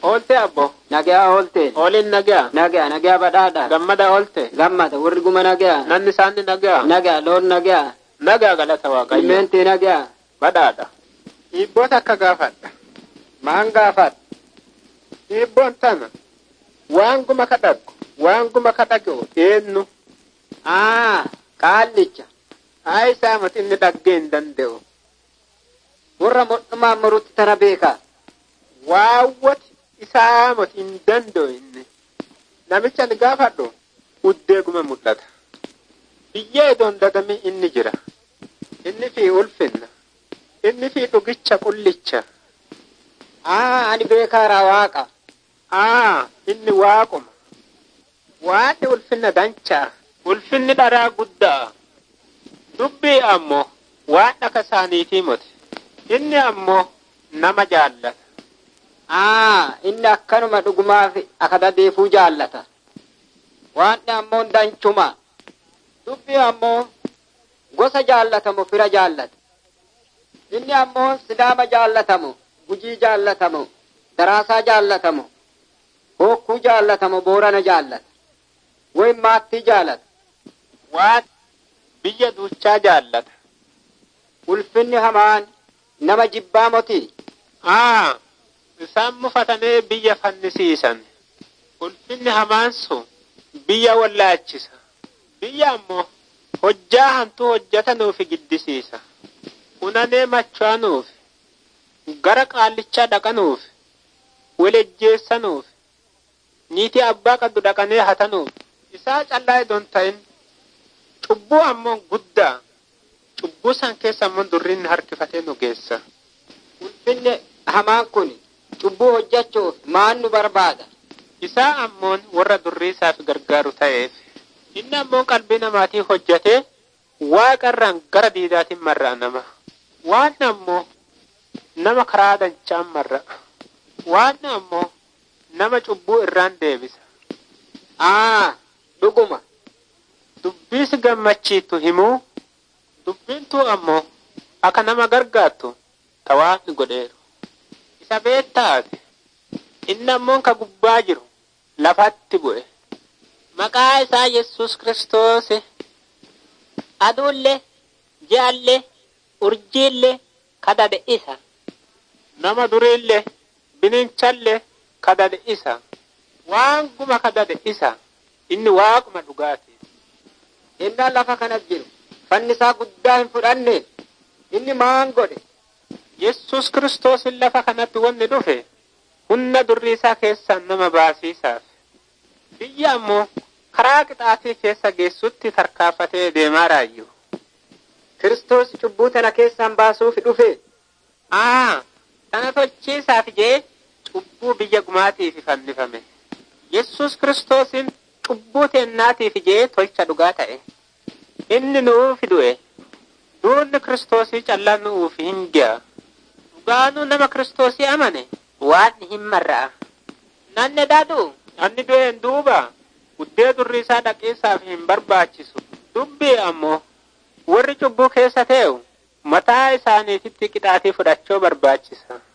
Oolte abbo. Nagaa oolte. Ooliin nagaa. Nagaa nagaa badhaadha. Gammada oolte. Gammada warri guma nagaa. Nanni isaanii nagaa. Nagaa loon nagaa. Nagaa galata waaqayyo. Ilmeentii nagaa. Badhaadha. Dhiibboota akka gaafadha. Maan gaafadha. Dhiibboon tana. Waan guma kadhagu. Waan guma kadhagu eenyu. Aa qaallicha. Haa isaa mati inni dhaggee hin danda'u. Warra modhumaan murutti tana beekaa. Waawwati isaa mati hin danda'u inni. Namicha ni gaafadhu. Uddee guma mul'ata. Biyya idoon dadame inni jira. Inni fi ulfinna. Inni fi dhugicha qullicha. Aa ani beekaaraa waaqa. Aa inni waaquma. Waaqni ulfinna danchaa. Ulfinni dharaa guddaa. Dubbii ammoo waan dhaka isaaniitii moti. Inni ammoo nama jaallata. Aa inni akkanuma dhugumaaf akata deefuu jaallata. Waanni ammoo danchuma. Dubbii ammoo gosa jaallatamu fira jaallata. Inni ammoo sidaama jaallatamu, gujii jaallatamu, daraasaa jaallatamu, hokkuu jaallatamu, boorana jaallata. Woy maattii jaallata. Waan biyya duuchaa jaallata. Ulfinni hamaan nama jibbaa moti. Aa isaan mufatanee biyya fannisiisan. Ulfinni hamaan sun biyya wallaachisa. Biyya ammoo hojjaa hantuu hojjetanuufi giddisiisa. Unanee macho'anuufi gara qaallichaa dhaqanuufi walejjeessanuufi niitii abbaa qabdu dhaqanee hatanuufi isaa callaa idoon ta'in cubbuu ammoo guddaa cubbuu san keessa ammoo durriin harkifatee nu geessa. Ulfinni hamaan kun cubbuu hojjechuuf maan nu barbaada. Isaa ammoon warra durrii isaaf gargaaru ta'eef inni ammoo qalbii namaatii hojjetee waaqarraan gara diidaatiin marra'a nama. Waan ammoo nama karaa danchaan marra'a. Waan ammoo nama cubbuu irraan deebisa. Aa dhuguma. Dubbiis gammachiitu himuu dubbiintuu ammoo akka nama gargaartu tawaafni godheeru. Isa beettaati. Inni ammoo ka gubbaa jiru lafatti bu'e. Maqaa isaa Yesus Kiristoos aduullee, ji'allee, urjiillee kadhate isa. Nama duriillee, bininchallee kadhate isa. Waan guma kadhate isa. Inni waaquma dhugaati. Inni lafa kanas jiru. Fannisaa guddaa hin fudhanne. Inni maan godhe. Yesus Kiristoos lafa kanatti wanni dhufe humna durrii isaa keessaan nama baasiisaaf. Biyya ammoo karaa qixaatii keessa geessutti tarkaanfatee deemaa raayyu. Kiristoos cubbuu tana keessaan baasuuf dhufe. Aa, sana tolchiisaaf jee cubbuu biyya gumaatiif fannifame. Yesus Kiristoosin cubbuu teennaatiif jee tolcha dhugaa ta'e. Inni nuuf du'e. Duunni Kiristoosii callaa nuuf hin ga'a. Dhugaanuu nama Kiristoosii amane waan hin marra'a. Nanni daadhu anni du'een duuba guddee durri isaa dhaqiisaaf hin barbaachisu. Dubbii ammoo warri cubbuu keessa tee'u mataa isaaniititti qixaatii fudhachuu barbaachisa.